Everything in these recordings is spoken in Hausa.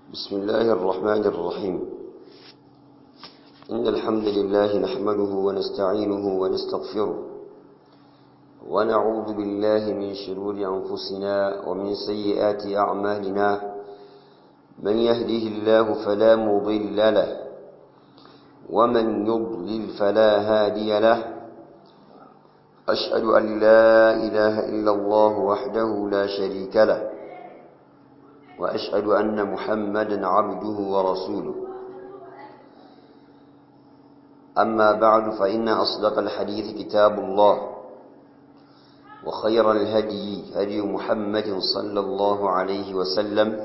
بسم الله الرحمن الرحيم إن الحمد لله نحمده ونستعينه ونستغفره ونعوذ بالله من شرور أنفسنا ومن سيئات أعمالنا من يهده الله فلا مضل له ومن يضلل فلا هادي له أشهد أن لا إله إلا الله وحده لا شريك له وأشهد أن محمدا عبده ورسوله أما بعد فإن أصدق الحديث كتاب الله وخير الهدي هدي محمد صلى الله عليه وسلم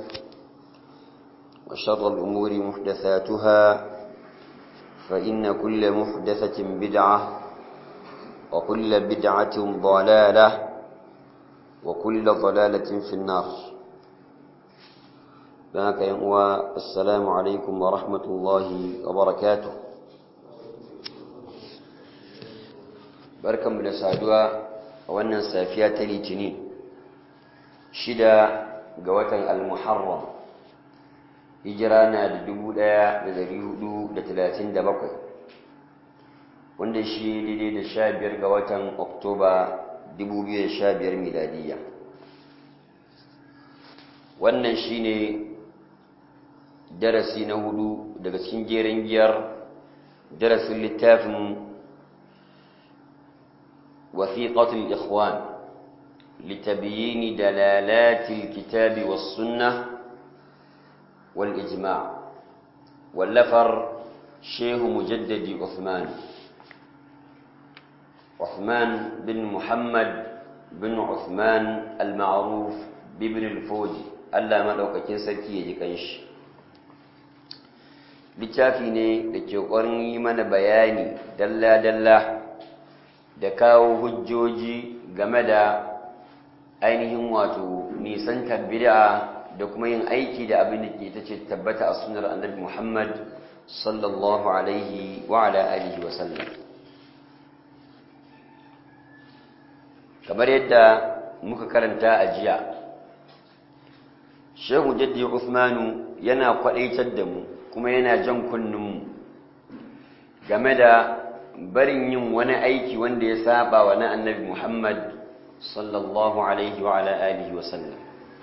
وشر الأمور محدثاتها فإن كل محدثة بدعة وكل بدعة ضلالة وكل ضلالة في النار بارك يا السلام عليكم ورحمة الله وبركاته barkanmu da saduwa a wannan safiya ta litinin shida ga watan al-muharram hijira na da dubu ɗaya da dari hudu da talatin da bakwai wanda shi daidai da sha biyar ga watan oktoba dubu biyu da sha biyar miladiyya wannan shi ne darasi na hudu daga cikin jerin giyar darasin littafin وثيقة الإخوان لتبيين دلالات الكتاب والسنة والإجماع واللفر شيخ مجدد عثمان عثمان بن محمد بن عثمان المعروف بابن الفوجي Allah maɗaukakin sarki ya ji kanshi littafi ne da ke ƙwarin yi mana bayani dalla-dalla da kawo hujjoji game da ainihin wato nisantar bid'a da kuma yin aiki da abin da ke ta ce tabbata a sunar annabi Muhammad sallallahu alaihi wa ala alihi wa sallam kamar yadda muka karanta a jiya shehu jaddi Usmanu yana kwadaitar da mu kuma yana jan kunninmu game da barin yin wani aiki wanda ya saba wa na annabi Muhammad sallallahu alaihi wa ala alihi wa sallam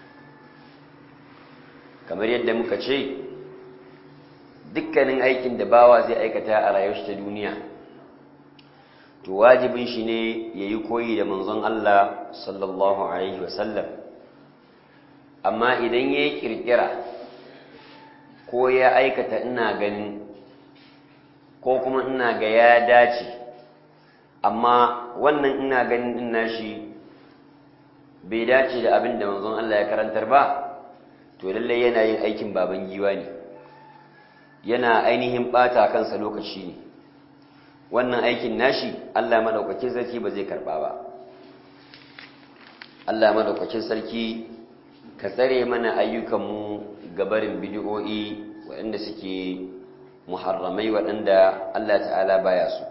kamar yadda muka ce dukkanin aikin da bawa zai aikata a rayuwar ta duniya to wajibin shi ne yayi koyi da manzon Allah sallallahu alaihi wa sallam amma idan yayi kirkira ko ya aikata ina ganin ko kuma ina ga ya dace amma wannan ina ganin din nashi bai dace da abin da manzon Allah ya karantar ba to lalle yana yin aikin baban giwa ne yana ainihin bata kansa lokaci ne wannan aikin nashi Allah madaukakin sarki ba zai karba ba Allah madaukakin sarki ka tsare mana ayyukanmu gabarin bid'o'i waɗanda suke muharramai waɗanda Allah ta'ala baya su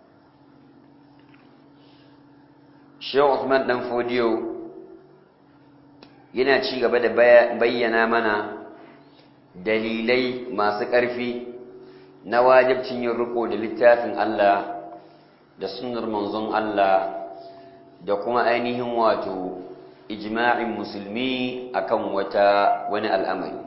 Shehu Usman dan Fodiyo yana ci gaba da bayyana mana dalilai masu ƙarfi na wajibcin yin riko da littafin Allah da sunnar manzon Allah da kuma ainihin wato ijma'in musulmi akan wata wani al'amari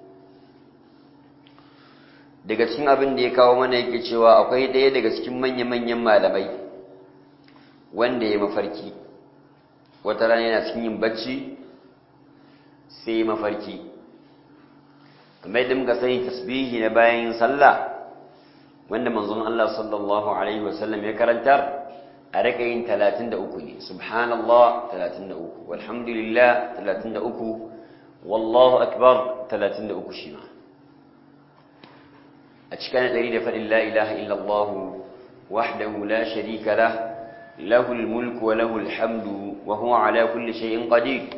daga cikin abin da ya kawo mana yake cewa akwai ɗaya daga cikin manya-manyan malamai wanda ya mafarki wata rana yana cikin yin bacci sai mafarki kamar yadda muka sani tasbihi na bayan sallah wanda manzon Allah sallallahu alaihi wasallam ya karantar a rika yin 33 ne subhanallah 33 walhamdulillah 33 wallahu akbar 33 shi ma a cikin ɗari da faɗin la ilaha illallah wahdahu la sharika lah lahul mulku wa lahul hamdu wa huwa ala kulli shay'in qadir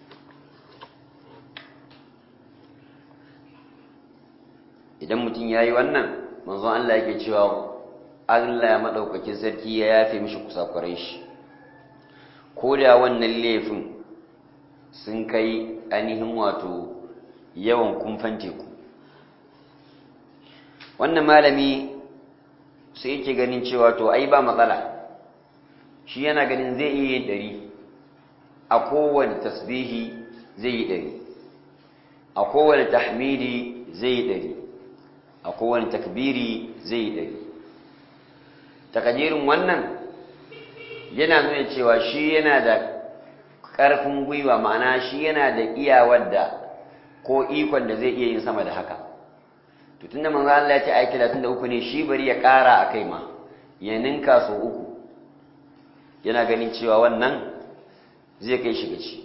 idan mutum yayi wannan manzon Allah yake cewa Allah ya madaukakin sarki ya yafe mishi kusakurai shi ko da wannan laifin sun kai ainihin wato yawan kumfan teku wannan malami sai yake ganin cewa to ai ba matsala shi yana ganin zai iya yin ɗari a kowane tasbihi zai yi ɗari a kowane tahmidi zai yi ɗari a kowane takbiri zai yi ɗari takadirin wannan yana nuna cewa shi yana da ƙarfin gwiwa ma'ana shi yana da iyawar da ko ikon da zai iya yin sama da haka to tunda manzo Allah ya ce ayi 33 ne shi bari ya ƙara akai ma ya ninka so uku yana ganin cewa wannan zai kai shi gaci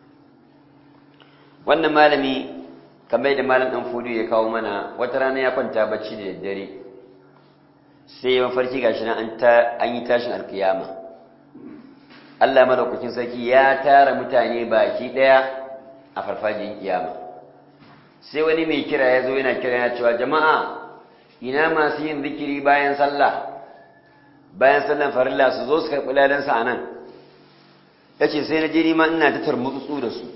wannan malami kamar da malam dan fudu ya kawo mana wata rana ya kwanta bacci da daddare sai ya mafarki gashi nan an ta an yi tashin alkiyama Allah madaukakin sarki ya tara mutane baki daya a farfajin kiyama sai wani mai kira ya zo yana kira yana cewa jama'a ina masu yin zikiri bayan sallah bayan sallan farilla su zo su karɓi ladansa a nan ya ce sai na je nima ina ta tarmutsu da su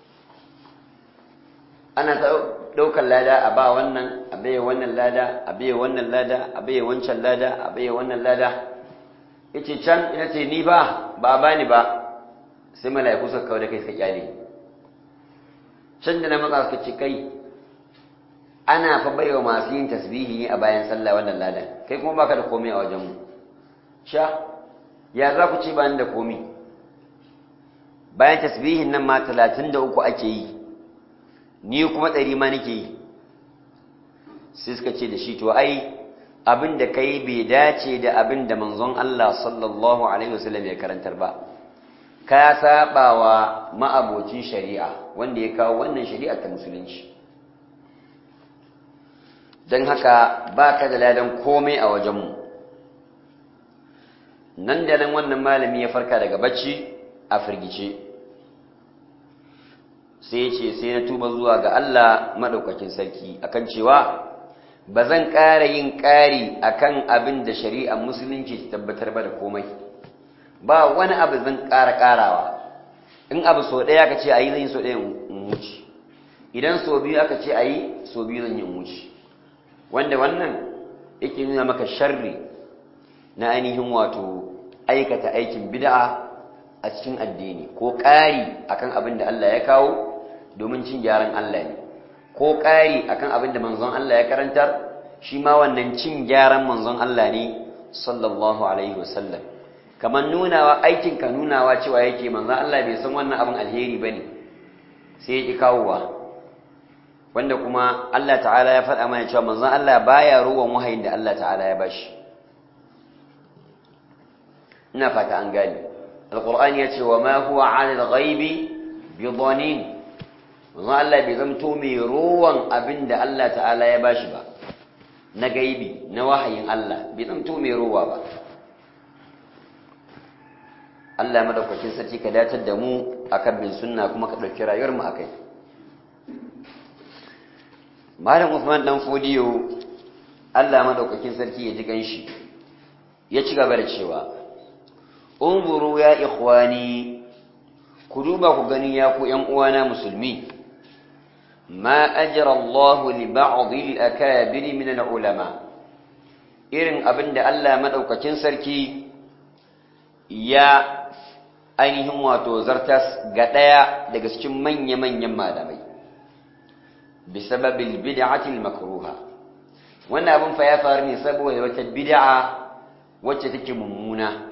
ana ta ɗaukar lada a ba wannan a baya wannan lada a baya wannan lada a baya wancan lada a baya wannan lada ya ce can ina ce ni ba ba a bani ba sai mala'iku suka kawo da kai suka kyale can da na matsa suka ce kai ana fa baiwa masu yin tasbihi ne a bayan sallah wannan ladan kai kuma baka da komai a wajenmu sha ya za ku ce ba ni da komai bayan tasbihin nan ma talatin da uku ake yi ni kuma ɗari ma nake yi sai suka ce da shi to ai abin da kai bai dace da abin da manzon Allah sallallahu alaihi wasallam ya karantar ba ka sabawa ma'abocin shari'a wanda ya kawo wannan shari'a ta musulunci don haka ba ka da ladan komai a wajenmu nan da nan wannan malami ya farka daga bacci a firgice sai ya ce sai na tuba zuwa ga Allah maɗaukakin sarki akan cewa ba zan ƙara yin ƙari akan abin da shari'ar musulunci ta tabbatar ba da komai ba wani abu zan ƙara ƙarawa in abu so ɗaya aka ce a yi zan yi so ɗaya in wuce idan so biyu aka ce a yi so biyu zan yi in wuce wanda wannan yake nuna maka sharri na ainihin wato aikata aikin bid'a a cikin addini ko ƙari akan abin da Allah ya kawo domin cin gyaran Allah ne ko ƙari akan abin da manzon Allah ya karantar shi ma wannan cin gyaran manzon Allah ne sallallahu alaihi wasallam kamar nunawa aikin ka nunawa cewa yake manzon Allah bai san wannan abin alheri bane sai ya ki kawowa wanda kuma Allah ta'ala ya faɗa mana cewa manzon Allah baya ruwan wahayin da Allah ta'ala ya bashi ina fata an gani alqur'ani yace wa ma huwa 'ala al-ghaibi bidanin manzon Allah bai zamto mai ruwan abinda Allah ta'ala ya bashi ba na gaibi na wahayin Allah bai zamto mai ruwa ba Allah madaukakin sarki ka datar da mu akan bin sunna kuma ka dauki rayuwar mu akai Malam Usman dan Fodiyo Allah madaukakin sarki ya ji ganshi ya ci gaba da cewa unzuru ya ikhwani ku duba ku gani ya ku ƴan uwana musulmi ma ajra Allah li ba'd al-akabir min al-ulama irin abinda Allah madaukakin sarki ya ainihin wato zartas ga daya daga cikin manya-manyan malamai بسبب البدعة المكروهة wannan abin fa ya faru ne saboda wata bid'a wacce take mummuna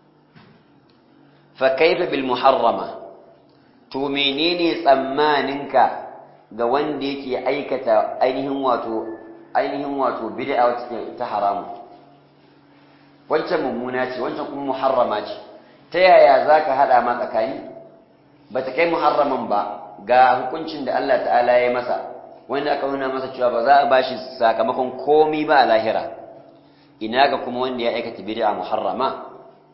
fa kaifa bil muharrama to menene tsammaninka ga wanda yake aikata ainihin wato ainihin wato bid'a wacce ta haramu wancan mummuna ce wancan kuma muharrama ce ta yaya zaka hada ma tsakani bata kai muharraman ba ga hukuncin da Allah ta'ala ya masa wanda aka nuna masa cewa ba za a bashi sakamakon komi ba a lahira ina ga kuma wanda ya aikata bid'a muharrama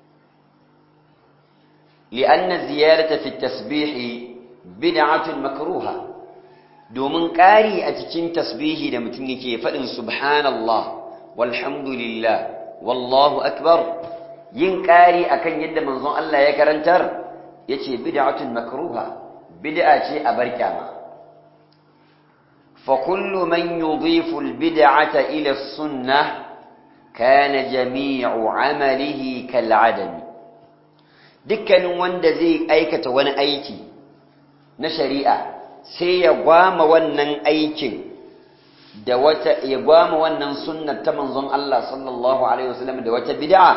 li'anna ziyarata fi tasbih bid'atun makruha domin ƙari a cikin tasbihi da mutum yake faɗin subhanallah walhamdulillah wallahu akbar yin ƙari akan yadda manzon Allah ya karantar yace bid'atun makruha bid'a ce a barkyama فكل من يضيف البدعة إلى السنة كان جميع عمله كالعدم dukkanin wanda zai aikata wani aiki na shari'a sai ya gwama wannan aikin da wata ya gwama wannan sunnar ta manzon Allah sallallahu alaihi wasallam da wata bid'a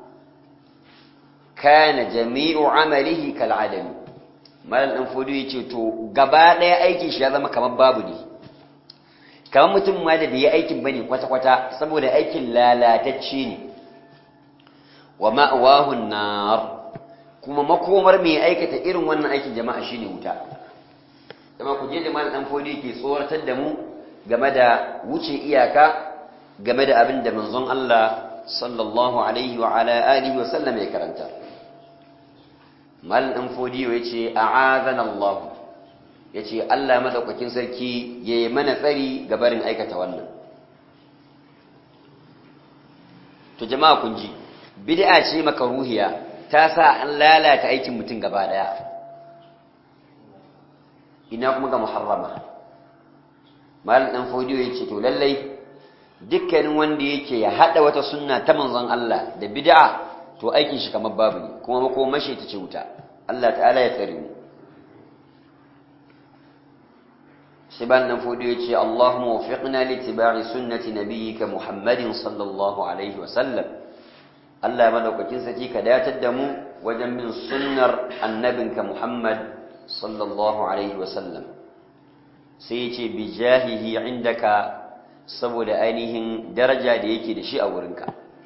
kana jami'u amalihi kal adam malam dan fudu yace to gaba daya aikin shi ya zama kamar babu ne kamar mutum ma da bai yi aikin bane kwata kwata saboda aikin lalatacce ne wa ma'wahu nar kuma makomar mai aikata irin wannan aikin jama'a shine wuta kuma ku je da malam dan fudu yake tsoratar da mu game da wuce iyaka game da abin da manzon Allah sallallahu alaihi wa ala alihi wa sallam ya karanta mal dan fodiyo yace a'azana Allah yace Allah madaukakin sarki yayi mana tsari ga barin aikata wannan to jama'a kun ji bid'a ce makaruhiya ta sa an lalata aikin mutum gaba daya ina kuma ga muharrama mal dan fodiyo yace to lallai dukkanin wanda yake ya hada wata sunna ta manzon Allah da bid'a to aikin shi kamar babu ne kuma makomashi ta ce wuta Allah ta'ala ya tsare mu Shiban nan fudu ya ce Allahumma wafiqna li tibai sunnati nabiyyika Muhammadin sallallahu alaihi wa sallam Allah ya madaukakin saki ka datar da mu wajen bin sunnar annabinka Muhammad sallallahu alaihi wa sallam sai ya ce bi jahihi indaka saboda ainihin daraja da yake da shi a wurinka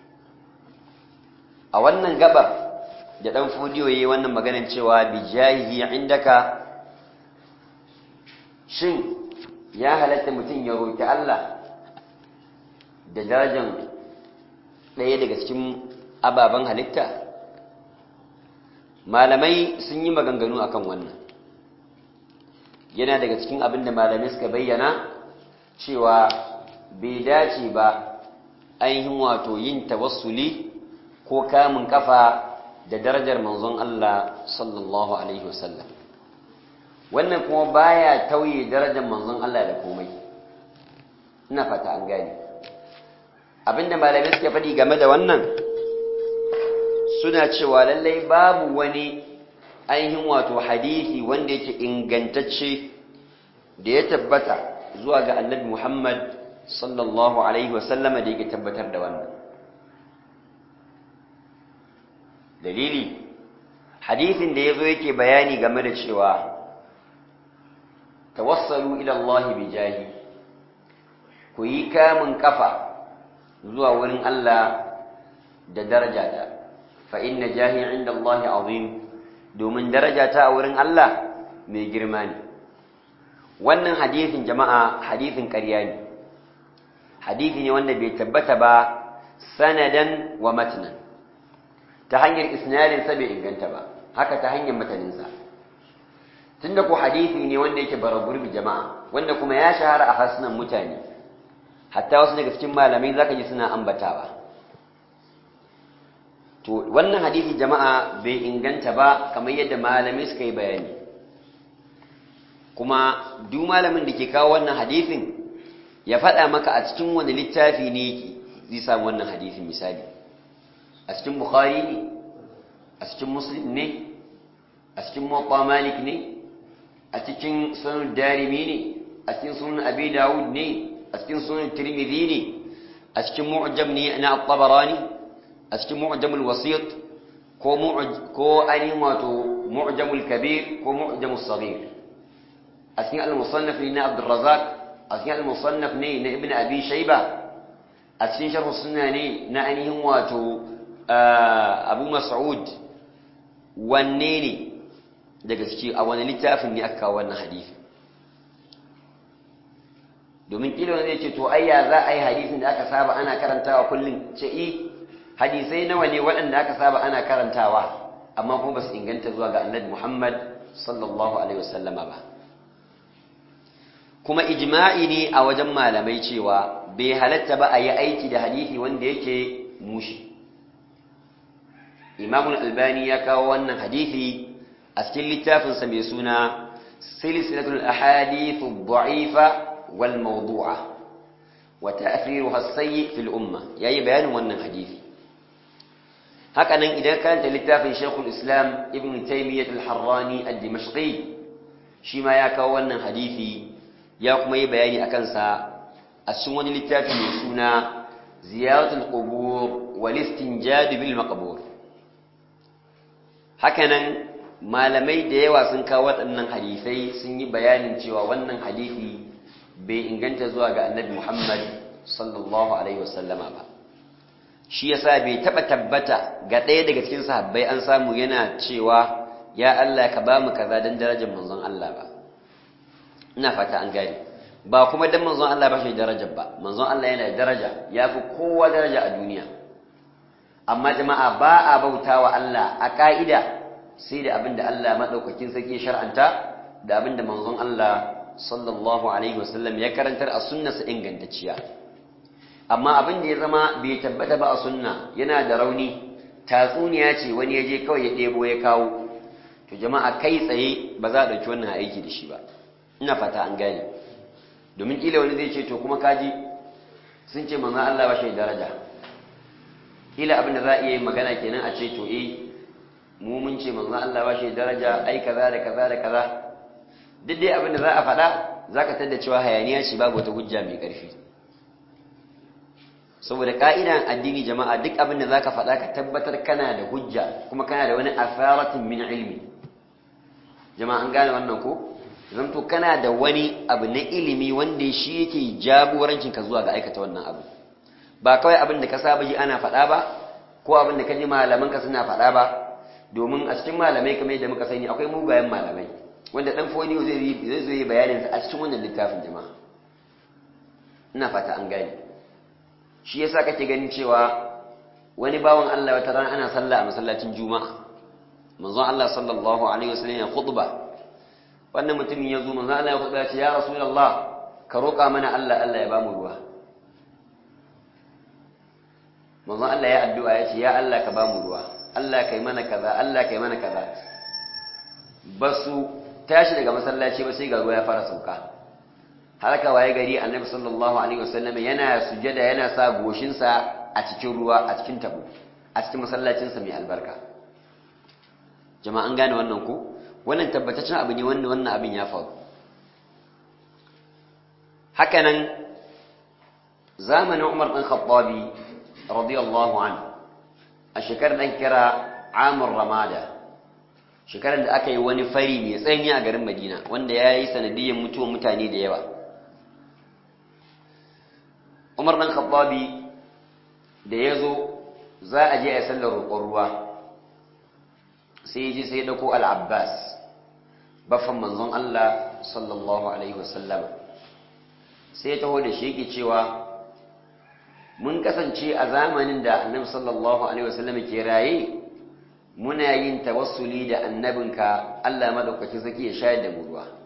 a wannan gabar da dan fudiyo yayi wannan maganar cewa bi jahihi indaka shin ya halatta mutum ya roki Allah da darajar ɗaya daga cikin ababen halitta malamai sun yi maganganu akan wannan yana daga cikin abin da malamai suka bayyana cewa bai dace ba ainihin wato yin tawassuli ko kamun kafa da darajar manzon Allah sallallahu alaihi wasallam wannan kuma baya tauye darajar manzon Allah da komai ina fata an gane abinda malamai suke faɗi game da wannan suna cewa lallai babu wani ainihin wato hadisi wanda yake ingantacce da ya tabbata zuwa ga annabi Muhammad sallallahu alaihi wasallama da yake tabbatar da wannan dalili hadisin da yazo yake bayani game da cewa tawassalu ila Allah bi jahi ku yi kamun kafa zuwa wurin Allah da darajata fa inna jahi inda Allah azim domin darajata a wurin Allah mai girma ne wannan hadisin jama'a hadisin ƙarya ne hadisi ne wanda bai tabbata ba sanadan wa matnan ta hanyar isnadin sa bai inganta ba haka ta hanyar matanin sa tunda ko hadisi ne wanda yake baragurbi jama'a wanda kuma ya shahara a hasunan mutane hatta wasu daga cikin malamai zaka ji suna ambatawa to wannan hadisi jama'a bai inganta ba kamar yadda malamai suka yi bayani kuma duk malamin da ke kawo wannan hadisin ya faɗa maka a cikin wani littafi ne zai samu wannan hadisin misali a cikin bukhari ne a cikin muslim ne a cikin muwatta malik ne a cikin sunan darimi ne a cikin sunan abi dawud ne a cikin sunan tirmidhi ne a cikin mu'jam ne na at-tabarani a cikin mu'jamul wasit ko ko ainihin wato mu'jamul kabir ko mu'jamul saghir a cikin al-musannaf ne na abdul razzaq a cikin al-musannaf ne na ibn abi shayba a cikin sharh sunna ne na ainihin wato abu mas'ud wanne ne daga ciki a wani littafin ne aka kawo wannan hadisi domin kila zai ce to ayya za a yi hadisin da aka saba ana karantawa kullum ce i hadisai nawa ne waɗanda aka saba ana karantawa amma kuma ba su inganta zuwa ga annabi Muhammad sallallahu alaihi wasallama ba kuma ijma'i ne a wajen malamai cewa bai halatta ba a yi aiki da hadisi wanda yake mushi Imam Al-Albani ya kawo wannan hadisi a cikin littafinsa mai suna silsilatul ahadith ad-da'ifa wal mawdu'a wa ta'thiruha as-sayyi fil umma yayi bayanin wannan hadisi haka nan idan karanta littafin Sheikhul Islam Ibn Taymiyyah al-Harrani ad-Dimashqi shi ma ya kawo wannan hadisi ya kuma yi bayani akan sa a cikin wani littafi mai suna ziyaratul qubur wal istinjad bil maqbur hakanan malamai da yawa sun kawo waɗannan hadisai sun yi bayanin cewa wannan hadisi bai inganta zuwa ga annabi Muhammad sallallahu alaihi wasallama ba shi yasa bai taba tabbata ga ɗaya daga cikin sahabbai an samu yana cewa ya Allah ka ba mu kaza dan darajar manzon Allah ba ina fata an gane ba kuma dan manzon Allah ba shi darajar ba manzon Allah yana da daraja yafi kowa daraja a duniya amma jama'a ba a bautawa Allah a ka'ida sai da abinda Allah madaukakin sarki shar'anta da abinda manzon Allah sallallahu alaihi wasallam ya karantar a sunnarsa ingantacciya amma abin da ya zama bai tabbata ba a sunna yana da rauni tatsuniya ce wani ya je kawai ya ɗebo ya kawo to jama'a kai tsaye ba za a ɗauki wannan aiki da shi ba ina fata an gane domin ƙila wani zai ce to kuma kaji sun ce manzon Allah ba shi daraja ƙila abin da za a iya yin magana kenan a ce to eh mu mun ce manzon Allah ba shi daraja ai kaza da kaza da kaza duk dai abin da za a faɗa za ka tada cewa hayaniya ce babu wata hujja mai ƙarfi saboda ƙa'idan addini jama'a duk abin da za ka faɗa ka tabbatar kana da hujja kuma kana da wani asaratin min ilmi jama'a an gane wannan ko zamto kana da wani abu na ilimi wanda shi yake jagorancin ka zuwa ga aikata wannan abu ba kawai abin da ka saba ji ana faɗa ba ko abin da ka ji malaman ka suna faɗa ba domin a cikin malamai kamar yadda muka sani akwai mugayen malamai wanda dan foniyo zai zai zo yi bayanin sa a cikin wannan littafin jama'a ina fata an gane shi yasa kake ganin cewa wani bawan Allah wata ran ana sallah a masallacin juma'a manzon Allah sallallahu alaihi wasallam ya khutba wannan mutumin ya zo manzon Allah ya khutba ya ce ya rasulullah ka roƙa mana Allah Allah ya bamu ruwa manzon Allah ya addu'a ya ce ya Allah ka bamu ruwa Allah kai mana kaza Allah kai mana kaza basu tashi daga masallaci ba sai ga ruwa ya fara sauka haraka waye gari annabi sallallahu alaihi wasallam yana sujada yana sa goshinsa a cikin ruwa a cikin tabo a cikin masallacinsa mai albarka jama'an gane wannan ko wannan tabbataccen abu ne wanda wannan abin ya faru hakanan zamanin Umar bin Khattabi radiyallahu anhu a shekarar dan kira Amr Ramada shekarar da aka yi wani fari mai tsanyi a garin Madina wanda ya yi sanadiyyar mutuwar mutane da yawa Umar dan Khattabi da ya zo za a je a sallar roƙon ruwa sai ji sai dauko al-Abbas baffan manzon Allah sallallahu alaihi wasallam sai ya taho da shi yake cewa mun kasance a zamanin da annabi sallallahu alaihi wasallam ke raye muna yin tawassuli da annabinka Allah madaukakin saki ya shayar da mu ruwa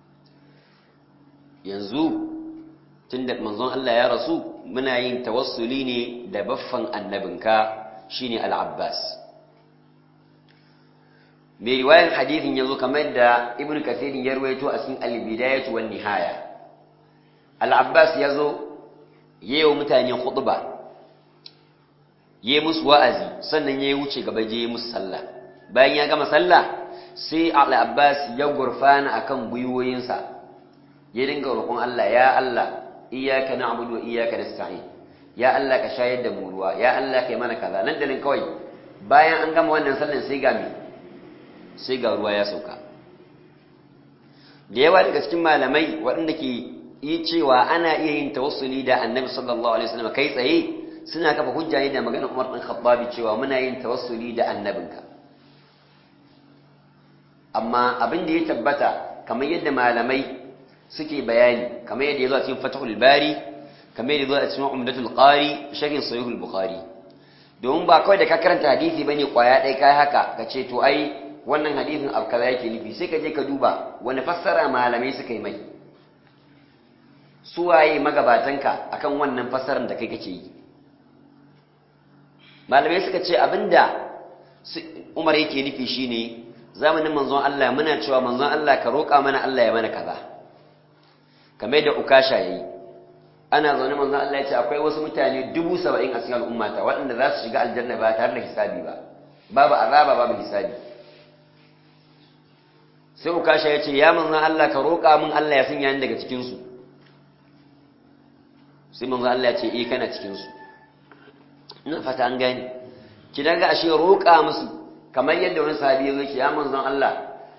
yanzu tunda manzon Allah ya rasu muna yin tawassuli ne da baffan annabinka shine al-Abbas mai riwayan hadithin yazo kamar da Ibn Kathir ya rawaito a cikin al-Bidayah wan Nihaya al-Abbas yazo yayin mutane khutba yayi musu wa'azi sannan yayi wuce gaba je yayi musu sallah bayan ya gama sallah sai al-Abbas ya gurfana akan gwiwoyinsa ya dinga roƙon Allah ya Allah iyyaka na'budu wa iyyaka nasta'in ya Allah ka shayar da mu ruwa ya Allah kai mana kaza nan da nan kawai bayan an gama wannan sallan sai ga me sai ga ruwa ya sauka da yawa daga cikin malamai waɗanda ke yi cewa ana iya yin tawassuli da annabi sallallahu alaihi wasallam kai tsaye suna kafa hujja ne da maganar Umar bin Khattab cewa muna yin tawassuli da annabinka amma abin da ya tabbata kamar yadda malamai suke bayani kamar yadda ya zo a cikin Fathul Bari kamar yadda ya zo a cikin Umdatul Qari sharhin Sahih al-Bukhari domin ba kawai da ka karanta hadisi bane kwaya ɗaya kai haka ka ce to ai wannan hadisin abu kaza yake nufi sai ka je ka duba wani fassara malamai suka yi mai suwaye magabatanka akan wannan fassarar da kai kake yi malamai suka ce abinda Umar yake nufi shine zamanin manzon Allah muna cewa manzon Allah ka roƙa mana Allah ya mana kaza kamar da ukasha yayi ana zaune manzon Allah ya ce akwai wasu mutane dubu saba'in a cikin al'ummata waɗanda za su shiga aljanna ba tare da hisabi ba babu azaba babu hisabi sai ukasha ya ce ya manzon Allah ka roƙa min Allah ya sanya ni daga cikin su sai manzon Allah ya ce eh kana cikin su ina fata an gane ki daga ashe roƙa musu kamar yadda wani sahabi ya zo ya manzon Allah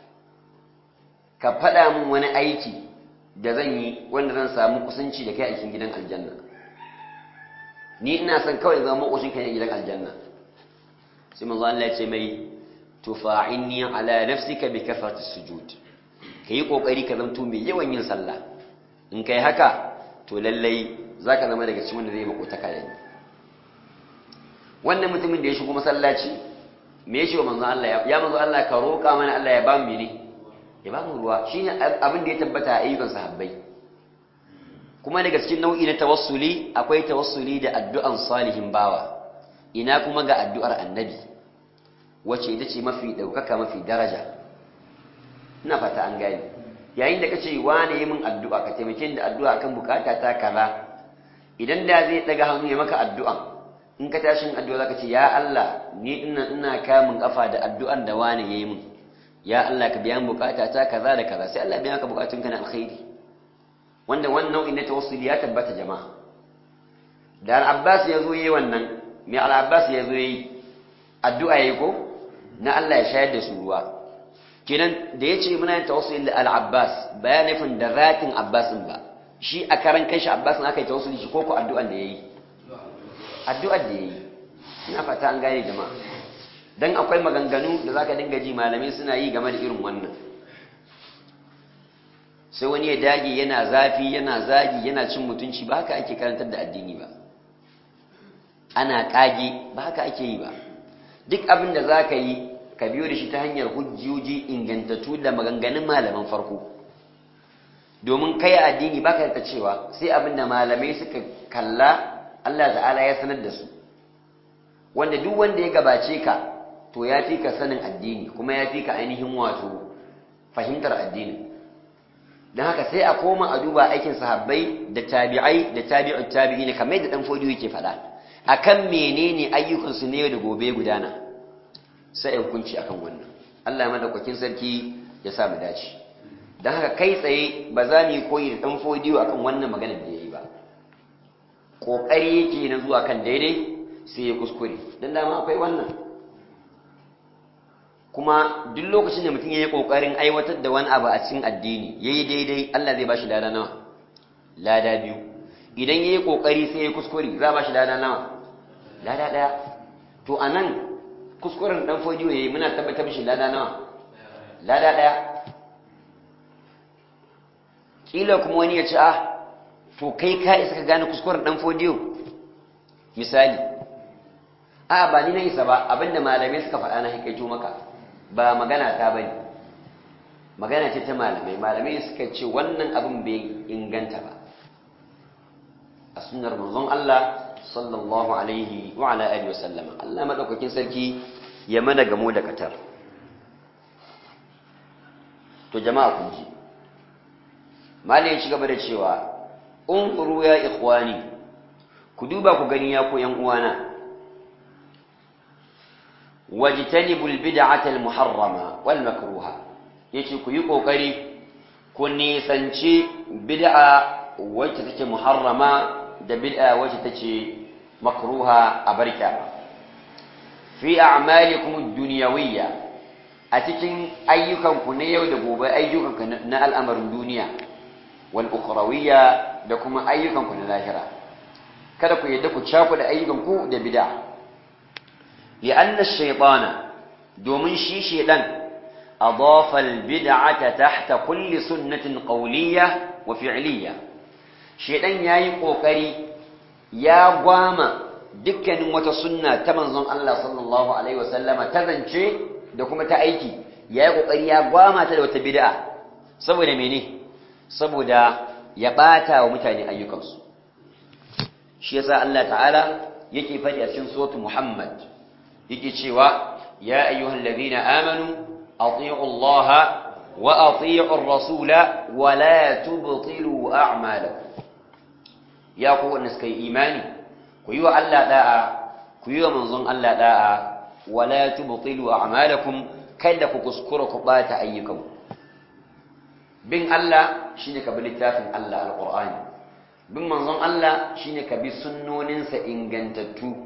ka faɗa min wani aiki da zan yi wanda zan samu kusanci da kai a cikin gidan aljanna ni ina son kawai zama makoshin kai a gidan aljanna sai manzo Allah ya ce mai tufa'inni ala nafsika bi kasrati sujud kai kokari ka zanto mai yawan yin sallah in kai haka to lallai zaka zama daga cikin wanda zai makotaka da ni wannan mutumin da ya shigo masallaci me ya ce wa manzo Allah ya manzo Allah ka roƙa mana Allah ya ba mu ne ya ba mu ruwa shine abin da ya tabbata a ayyukan sahabbai kuma daga cikin nau'i na tawassuli akwai tawassuli da addu'an salihin bawa ina kuma ga addu'ar annabi wacce ita ce mafi daukaka mafi daraja ina fata an gani yayin da kace wane yi min addu'a ka taimake ni da addu'a akan bukata ta kaza idan da zai daga hannu ya maka addu'a in ka tashin addu'a zaka ce ya Allah ni ina ina kamun kafa da addu'an da wane yayi min ya Allah ka biya bukata ta kaza da kaza sai Allah biya ka bukatun ka na alkhairi wanda wannan nau'in na tawassuli ya tabbata jama'a da al-Abbas ya zo yayi wannan me al-Abbas ya zo yayi addu'a yayi ko na Allah ya shayar da su ruwa kenan da yace muna yin tawassuli da al-Abbas ba ya nufin da zatin Abbas ba shi a karan kanshi Abbas aka yi tawassuli shi ko ko addu'an da yayi addu'ar da yayi ina fata an gane jama'a dan akwai maganganu da zaka dinga ji malamai suna yi game da irin wannan sai wani ya dage yana zafi yana zagi yana cin mutunci ba haka ake karantar da addini ba ana kage ba haka ake yi ba duk abin da zaka yi ka biyo da shi ta hanyar hujjoji ingantattu da maganganun malaman farko domin kai addini baka da cewa sai abin da malamai suka kalla Allah ta'ala ya sanar da su wanda duk wanda ya gabace ka to ya fi ka sanin addini kuma ya fi ka ainihin wato fahimtar addini don haka sai a koma a duba aikin sahabbai da tabi'ai da tabi'u tabi'ina kamar da dan fodiyo yake faɗa akan menene ayyukan su ne da gobe gudana sai in kunci akan wannan Allah madaukakin sarki ya sa mu dace don haka kai tsaye ba za mu yi koyi da dan fodiyo akan wannan maganar da yayi ba kokari yake na zuwa kan daidai sai ya kuskure don dama akwai wannan kuma duk lokacin da mutum ya yi ƙoƙarin aiwatar da wani abu a cikin addini ya yi daidai Allah zai ba shi lada nawa lada biyu idan ya yi ƙoƙari sai ya kuskure za ba shi lada nawa lada ɗaya to a nan kuskuren ɗan fodiyo ya yi muna tabbatar shi lada nawa lada ɗaya ƙila kuma wani ya ce ah to kai ka isa ka gane kuskuren ɗan fodiyo misali a ba ni na isa ba abinda malamai suka faɗa na haikaito maka ba magana ta bane magana ce ta malamai malamai suka ce wannan abin bai inganta ba a sunnar manzon Allah sallallahu alaihi wa ala alihi wasallama Allah madaukakin sarki ya mana gamo da katar to jama'a kun ji malai ya ci gaba da cewa unquru ya ikhwani ku duba ku gani ya ku yan uwana wajtanibul bid'atal muharrama wal makruha yace ku yi kokari ku nisanci bid'a wacce take muharrama da bid'a wacce take makruha a barka fi a'malikum ad-dunyawiyya a cikin ayyukanku na yau da gobe ayyukanku na al'amarin duniya wal ukhrawiyya da kuma ayyukanku na lahira kada ku yadda ku cakuɗa ayyukanku da bid'a لأن الشيطان دومن شي شيطان أضاف البدعة تحت كل سنة قولية وفعلية شيطان ياي قوكري يا قواما دكن وتسنة تمنظم الله صلى الله عليه وسلم تذنشي دكما تأيكي يا قوكري يا قواما تلو تبدع سبو ميني سبو دا يباتا ومتاني أيكمس شيسا الله تعالى يكي فدي أسين صوت محمد yake cewa ya ayyuhal ladina amanu atii'u Allah wa ati'u ar-rasula wa la tubtilu a'malakum ya ku wanda suka yi imani ku yi wa Allah da'a ku yi wa manzon Allah da'a wa la tubtilu a'malakum kada ku kuskura ku bata ayyukanku bin Allah shine ka bi littafin Allah alqur'ani bin manzon Allah shine ka bi sunnoninsa ingantattu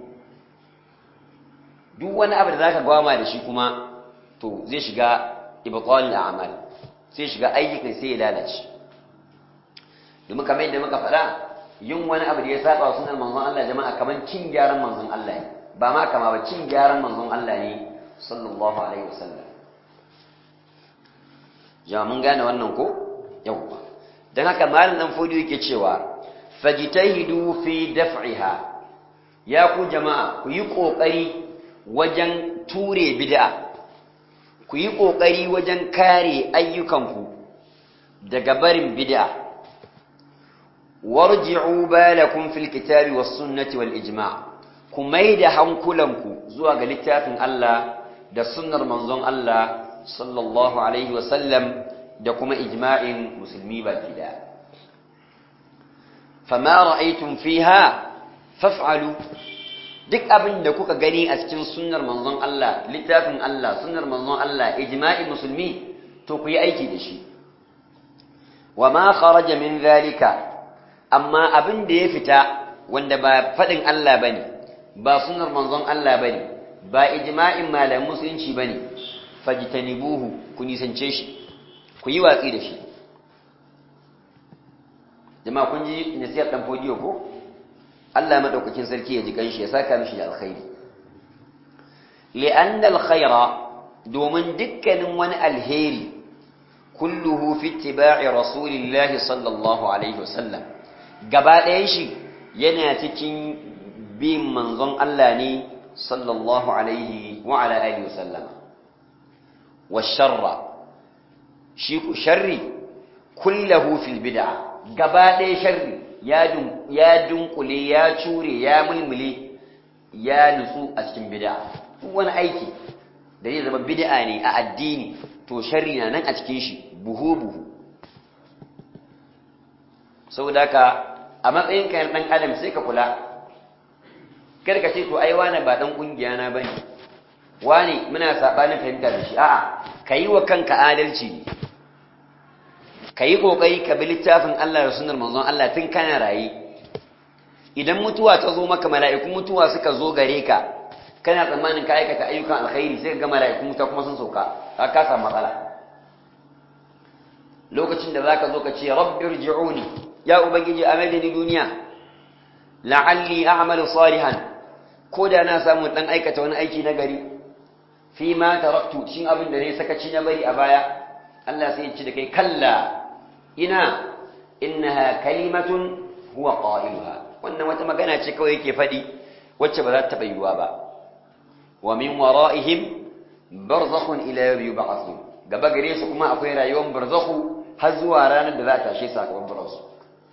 duk wani abu da zaka gwama da shi kuma to zai shiga ibtalul a'mal sai shiga ayyukan sai ya lalace domin kamar yadda muka faɗa yin wani abu da ya saba wa sunan manzon Allah jama'a kamar cin gyaran manzon Allah ne ba ma kama ba cin gyaran manzon Allah ne sallallahu alaihi wasallam jama'a mun gane wannan ko yawwa dan haka malam dan fodi yake cewa fajtahidu fi daf'iha ya ku jama'a ku yi kokari wajen ture bid'a ku yi kokari wajen kare ayyukanku daga barin bid'a warji'u balakum fil kitabi was sunnati wal ijma' ku maida hankulanku zuwa ga littafin Allah da sunnar manzon Allah sallallahu alaihi wa sallam da kuma ijma'in musulmi baki da fama ra'aytum fiha faf'alu duk abin da kuka gani a cikin sunnar manzon Allah littafin Allah sunnar manzon Allah ijma'in musulmi to ku yi aiki da shi wa ma kharaja min zalika amma abin da ya fita wanda ba faɗin Allah ba ne ba sunar manzon Allah ba ne ba ijma'in malamin musulunci ba ne fajitanibuhu ku nisance shi ku yi watsi da shi jama'a kun ji nasiyar ɗan fodiyo ko Allah maɗaukakin sarki ya ji kanshi ya saka mishi da alkhairi li'anna alkhaira domin dukkanin wani alheri kulluhu fi ittiba'i rasulillahi sallallahu alaihi wasallam gaba ɗayan shi yana cikin bin manzon Allah ne sallallahu alaihi wa ala alihi wasallam wa sharra shi ku sharri kullahu fil bid'a gaba ɗaya sharri ya dun ya dunkule ya cure ya mulmule ya nutsu a cikin bid'a wani aiki da zai zama bid'a ne a addini to sharri na nan a cikin shi buhu buhu saboda haka a matsayin kayan ɗan adam sai ka kula kar ka ce to ai wane ba ɗan ƙungiya na bane wane muna saɓanin fahimta da shi a'a ka yi wa kanka adalci ne ka yi ƙoƙari ka bi littafin Allah da sunar manzon Allah tun kana raye idan mutuwa ta zo maka mala'ikun mutuwa suka zo gare ka kana tsammanin ka aikata ayyukan alkhairi sai ka ga mala'ikun mutuwa kuma sun sauka ka kasa matsala lokacin da zaka zo ka ce rabbi irji'uni ya ubangiji a maidani duniya la'alli a'malu salihan ko da na samu dan aikata wani aiki na gari fi ma taraktu shin abin da ne sakaci na bari a baya Allah sai ya ci da kai kalla ina innaha kalimatun huwa qailuha wannan wata magana ce kawai yake fadi wacce ba za ta taba yiwuwa ba wa min wara'ihim barzakhun ila yawmi yub'athun gaba gare su kuma akwai rayuwar barzakhu har zuwa ranar da za ta tashe sakamakon su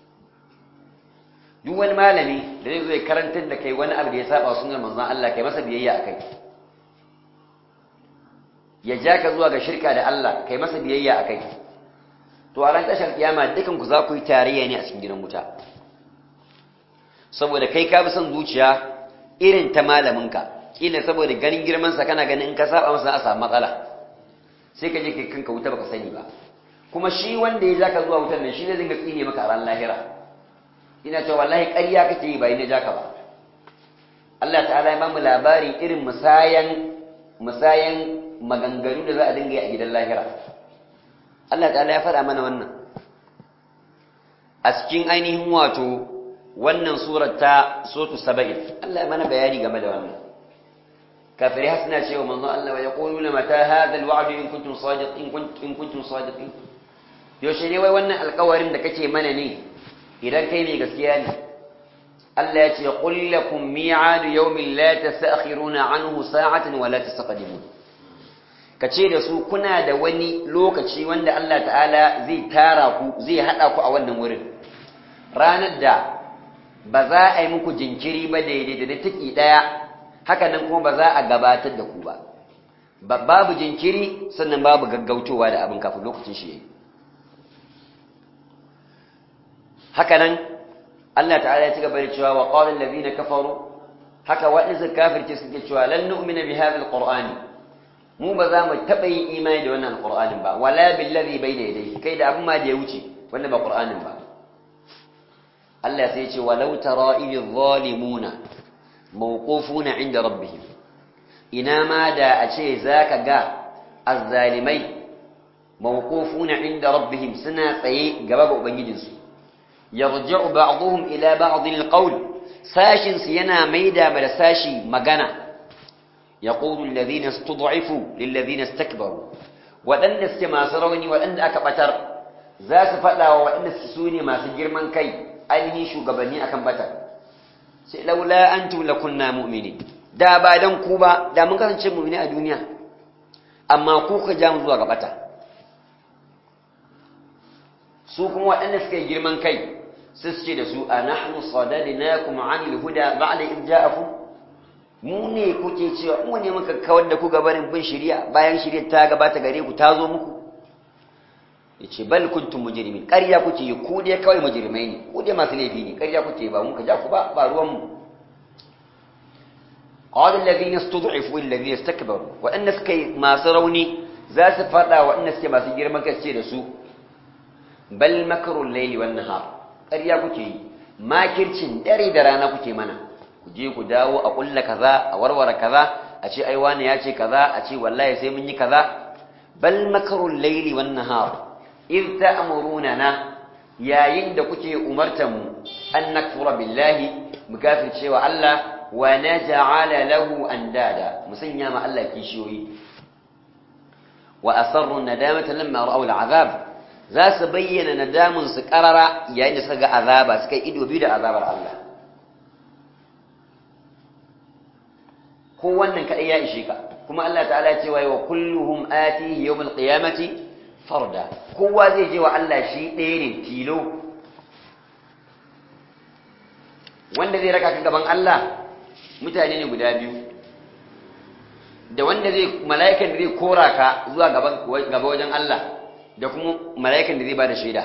duk wani malami da zai zo ya karantar da kai wani abu da ya saba sunan manzon Allah kai masa biyayya akai ya ja ka zuwa ga shirka da Allah kai masa biyayya akai to a ran tashar kiyama dukan ku za ku yi tarayya ne a cikin gidan wuta saboda kai ka bi son zuciya irin ta malaminka kila saboda ganin girman sa kana ganin in ka saba masa a samu matsala sai ka je kai kanka wuta baka sani ba kuma shi wanda ya ja ka zuwa wutar nan shi zai dinga tsine maka a ran lahira ina cewa wallahi ƙarya kake yi bai na jaka ba Allah ta'ala ya bamu labarin irin musayan musayan maganganu da za a dinga yi a gidan lahira Allah ta'ala ya faɗa mana wannan a cikin ainihin wato wannan surar ta sotu saba'in Allah ya mana bayani game da wannan kafirai hasna cewa manzon Allah wa yaquluna mata hadha alwa'd in kuntum sadiqin in kuntum sadiqin yaushe ne wai wannan alƙawarin da kake mana ne idan kai mai gaskiya ne Allah ya ce qul lakum mi'adu yawmin la tastakhiruna anhu sa'atan wa la tastaqdimun kace da su kuna da wani lokaci wanda Allah ta'ala zai tara ku zai hada ku a wannan wurin ranar da ba za a yi muku jinkiri ba daidai da taki daya haka nan kuma ba za a gabatar da ku ba babu jinkiri sannan babu gaggautowa da abin kafin lokacin shi yayi haka nan Allah ta'ala ya ci gaba da cewa wa qala allazina kafaru haka waɗansu kafirce suke cewa lan nu'mina bi hadha alqur'ani mu ba za mu taɓa yin imani da wannan alqur'anin ba wala billazi bayna yadayhi kai da abin ma da ya wuce wanda ba qur'anin ba Allah sai ya ce walau tara idh zalimuna mawqufuna inda rabbihim ina ma da a ce zaka ga azzalimai mawqufuna inda rabbihim suna tsaye gaba ga ubangijinsu yarji'u ba'dhum ila ba'd alqawl sashin su yana maida da sashi magana yaqulu alladhina istud'ifu lilladhina istakbaru wadanda suke masu rauni wadanda aka batar za su fada wa wadanda suke sune masu girman kai ainihin shugabanni akan batar sai laula antum lakunna mu'minin da ba dan ku ba da mun kasance mu'mini a duniya amma ku ka ja mu zuwa ga bata su kuma waɗanda suka yi girman kai sai su ce da su a nahnu sadadnakum anil huda ba'da id ja'akum mu ne kuke cewa mu ne muka kawar da ku gabanin bin shari'a bayan shari'a ta gabata gare ku ta zo muku yace bal kuntum mujrimin ƙarya kuke yi ku dai kawai mujrimai ne ku dai masu laifi ne ƙarya kuke ba mun ka ja ku ba ba ruwan mu قال الذين استضعفوا الذين استكبروا وان سكي ما سروني za su faɗa waɗanda suke masu girman kai da su bal makarun laili wan nahar ƙarya kuke yi makircin dare da rana kuke mana ku je ku dawo a ƙulla kaza a warware kaza a ce ai wani ya ce kaza a ce wallahi sai mun yi kaza bal makarun laili wan nahar id ta'muruna na yayin da kuke umartan mu an nakfura billahi mu kafircewa Allah wa naj'ala lahu andada musanya ma Allah kishiyoyi wa asarru nadamata lamma ra'aw al'azab za su bayyana nadamun su karara yayin da suka ga azaba suka yi ido biyu da azabar Allah ko wannan kadai ya ishe ka kuma Allah ta'ala ya ce wa kulluhum atihi yawm al-qiyamati farda kowa zai je wa Allah shi ɗaya ne tilo wanda zai raka ka gaban Allah mutane ne guda biyu da wanda zai mala'ikan da zai kora ka zuwa gaba wajen Allah da kuma mala'ikan da zai bada shaida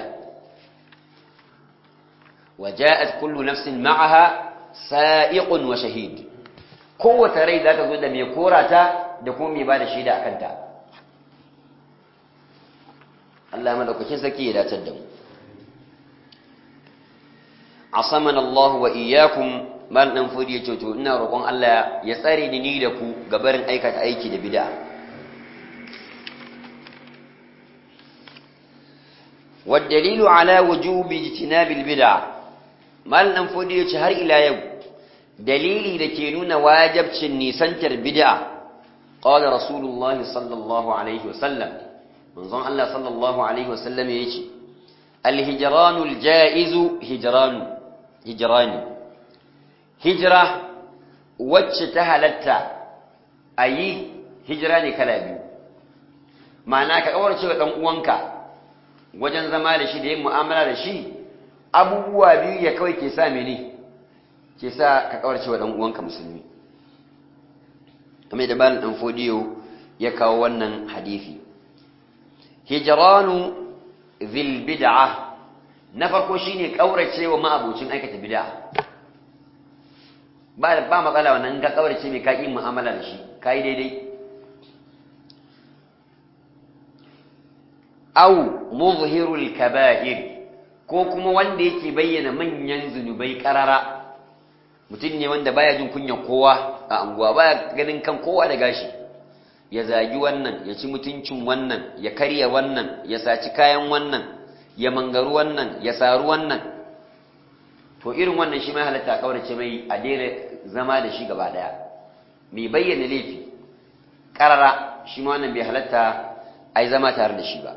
waja'at kullu nafsin ma'aha sa'iqun wa shahid kowace rai za ta zo da mai kora ta da kuma mai bada shaida akan ta Allah madaukakin sarki ya datar da mu asamana Allah wa iyyakum man dan fudi yace to ina roƙon Allah ya tsare ni ni da ku gabarin aikata aiki da bid'a والدليل على وجوب اجتناب البدع mal dan fudi yace har ila yau dalili da ke nuna wajibcin nisantar bid'a qala rasulullah sallallahu alaihi wasallam manzon Allah sallallahu alaihi wasallam yace al-hijranul jaizu hijranu hijrani hijira wacce ta halatta a yi hijira ne kala biyu ma'ana ka kawarce wa ɗan uwanka wajen zama da shi da yin mu'amala da shi abubuwa biyu ya kawai ke sa mene ke sa ka kawarce wa ɗan uwanka musulmi kamar da balin ɗan fodiyo ya kawo wannan hadithi hijranu zil bid'a na farko shine kaurace wa ma'abucin aikata bid'a ba ba matsala wannan ka kaurace mai kaki mu'amala da shi kai daidai aw muzhirul kaba'ir ko kuma wanda yake bayyana manyan zunubai karara mutum ne wanda baya jin kunyar kowa a anguwa baya ganin kan kowa da gashi ya zagi wannan ya ci mutuncin wannan ya karya wannan ya saci kayan wannan ya mangaru wannan ya saru wannan to irin wannan shi mai halatta kaurace mai a daina zama da shi gaba daya mai bayyana laifi karara shi ma wannan bai halatta ai zama tare da shi ba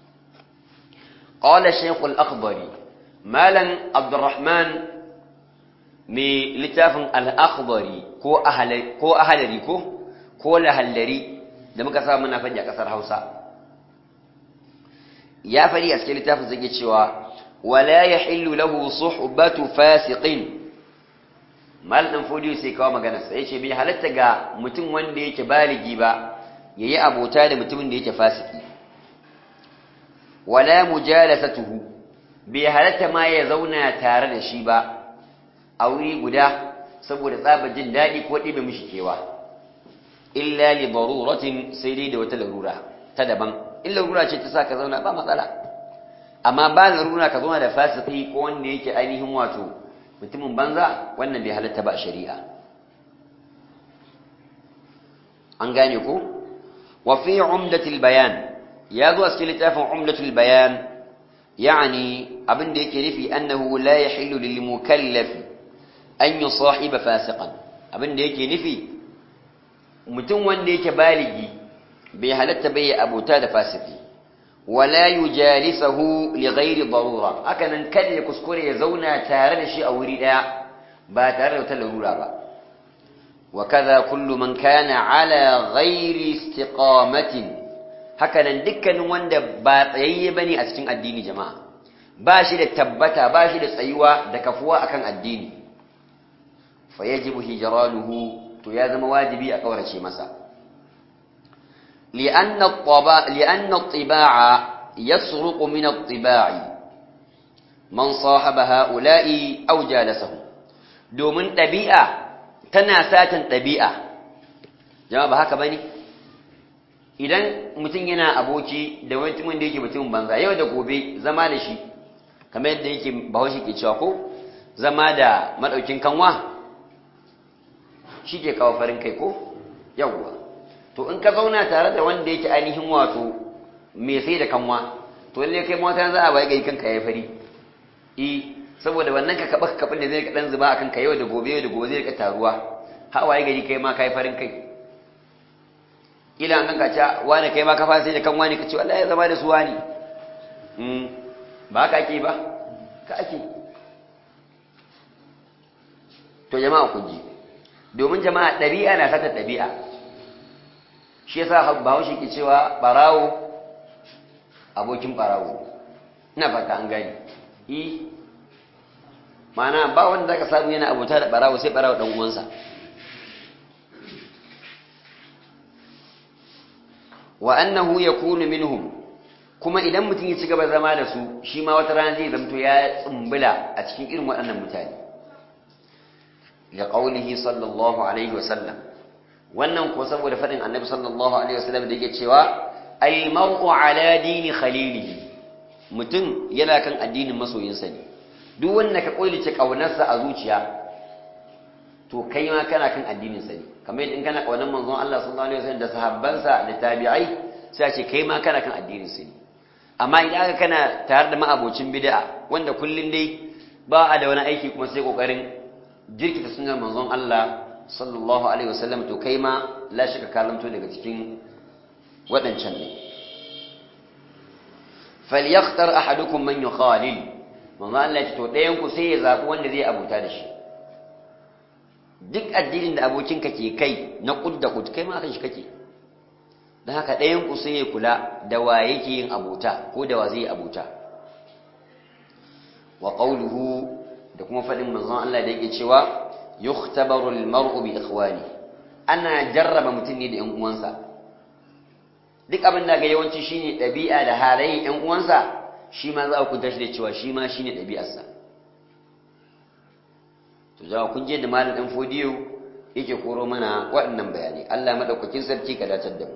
qala shaykh al-akhbari malan abdurrahman mai littafin al-akhbari ko ahlari ko ahlari ko ko lahallari da muka sa muna faɗi a ƙasar Hausa ya faɗi a cikin littafin zai cewa wala yahillu lahu suhbatu fasiqin mal dan fodiyo sai kawo magana sai yace bai halatta ga mutum wanda yake baligi ba yayi abota da mutumin da yake fasiki wala mujalasatuhu bai halatta ma ya zauna tare da shi ba a wuri guda saboda tsaba jin daɗi ko ɗibe mishi kewa illa li daruratin sai dai da wata larura ta daban in larura ce ta sa ka zauna ba matsala amma ba larura ka zauna da fasiki ko wanda yake ainihin wato mutumin banza wannan bai halatta ba a shari'a an gane ko wa fi umdatil bayan ya zo a cikin littafin umdatul bayan يعني abin da yake nufi annahu la yahillu lil mukallaf an yusahiba fasiqan abin da yake nufi mutum wanda yake baligi bai halatta bai abota da fasiki wala yujalisahu li ghairi darura hakanan kada ya kuskure ya zauna tare da shi a wuri daya ba tare da wata larura ba وكذا كل من كان على غير استقامة hakanan dukkanin wanda ba tsayayye bane a cikin addini jama'a ba shi da tabbata ba shi da tsayuwa da kafuwa akan addini fa yajibu hijranuhu to ya zama wajibi a kaurace masa li'anna at-taba li'anna at-tiba'a yasruqu min at-tiba'i man sahaba ha'ula'i aw jalasahum domin ɗabi'a tana satan ɗabi'a jama'a ba haka bane idan mutum yana aboki da mutumin da yake mutumin banza yau da gobe zama da shi kamar yadda yake bahaushe ke cewa ko zama da madaukin kanwa shi ke kawo farin kai ko yawwa to in ka zauna tare da wanda yake ainihin wato mai sai da kanwa to lalle kai mata za a bai gai kanka ya fari e saboda wannan ka kaba kabin da zai ka dan zuba akan ka yau da gobe yau da gobe zai ka taruwa hawaye gari kai ma kai farin kai ila an ganka cewa wani kai ma ka fara sai da kan wani ka ce wallahi ya zama da su wani mm ba ka ake ba ka ake to jama'a ku ji domin jama'a ɗabi'a na sata ɗabi'a shi yasa bahaushe ke cewa barawo abokin barawo ina fata an gani i mana ba wanda zaka samu yana abota da barawo sai barawo dan uwansa wa annahu yakunu minhum kuma idan mutum ya ci gaba zama da su shi ma wata rana zai zamto ya tsumbula a cikin irin waɗannan mutane da qaulihi sallallahu alaihi wa sallam wannan ko saboda faɗin annabi sallallahu alaihi wa sallam da yake cewa al mar'u ala dini khalilihi mutum yana kan addinin masoyinsa ne duk wanda ka koilice kaunarsa a zuciya to kai ma kana kan addinin sa ne kamar yadda in kana kaunar manzon Allah sallallahu alaihi wasallam da sahabbansa da tabi'ai sai ce kai ma kana kan addinin sa ne amma idan aka kana tare da ma'abocin bid'a wanda kullun dai ba a da wani aiki kuma sai kokarin jirkita sunnar manzon Allah sallallahu alaihi wasallam to kai ma la shaka kalanto daga cikin waɗancan ne falyakhtar ahadukum man yukhalil manzo Allah ya ce to ɗayan ku sai ya zabi wanda zai abuta da shi duk addinin da abokinka ke kai na kud da kud kai ma kan shi kake dan haka ɗayan ku sai ya kula da wa yake yin abota ko da wa zai abota wa qawluhu da kuma fadin manzon Allah da yake cewa yukhtabaru al-mar'u bi ikhwani ana jarraba mutum ne da ƴan uwansa duk abin da ga yawanci shine ɗabi'a da halayen ƴan uwansa shi ma za a kunta shi da cewa shi ma shine ɗabi'arsa to za kun je da malam ɗan fodiyo yake koro mana waɗannan bayanai Allah madaukakin sarki ka dacar da mu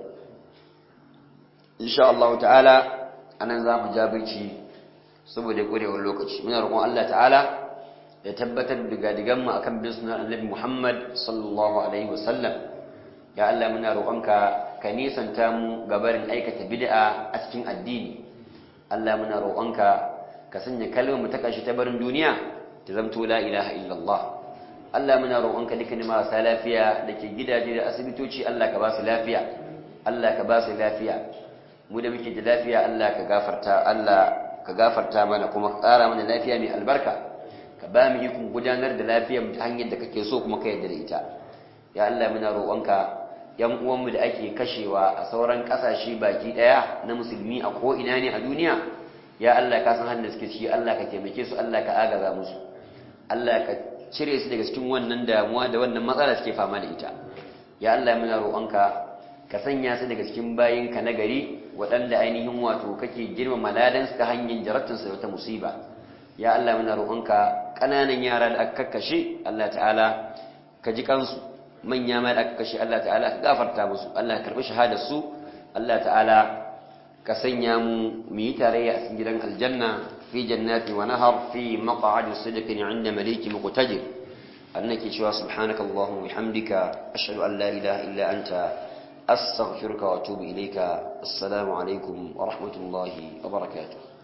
insha Allah ta'ala anan za mu jabirci saboda ƙurewar lokaci muna roƙon Allah ta'ala ya tabbatar da gadigan mu akan bin sunan Annabi Muhammad sallallahu alaihi wasallam ya Allah muna roƙonka ka nisanta mu gabarin aikata bid'a a cikin addini Allah muna roƙonka ka sanya kalmar mu ta kashi ta barin duniya ta zamto la ilaha illallah Allah muna roƙonka dukkan marasa lafiya da ke gidaje da asibitoci Allah ka ba su lafiya Allah ka ba su lafiya mu da muke da lafiya Allah ka gafarta Allah ka gafarta mana kuma ka ƙara mana lafiya mai albarka ka ba mu ikon gudanar da lafiyar mu ta hanyar da kake so kuma ka yarda da ita ya Allah muna roƙonka yan uwanmu da ake kashewa a sauran kasashe baki daya na musulmi a ko ina ne a duniya ya Allah ka san hannun suke ciki Allah ka taimake su Allah ka agaza musu Allah ka cire su daga cikin wannan damuwa da wannan matsala suke fama da ita ya Allah muna roƙonka ka ka sanya su daga cikin bayinka na gari waɗanda ainihin wato kake girmama ladan su ta hanyar jarabtar su da wata musiba ya Allah muna roƙonka ƙananan yara da aka kakkashe Allah ta'ala ka ji kansu manya ma da aka kashe Allah ta'ala ka gafarta musu Allah ka karbi shahadar su Allah ta'ala ka sanya mu mu yi tarayya a cikin gidan aljanna fi jannati wa nahar fi maq'adi sidqin 'inda maliki muqtadir annaki cewa subhanaka allahumma bihamdika ashhadu an la ilaha illa anta astaghfiruka wa atubu ilayka assalamu alaikum wa rahmatullahi wa barakatuh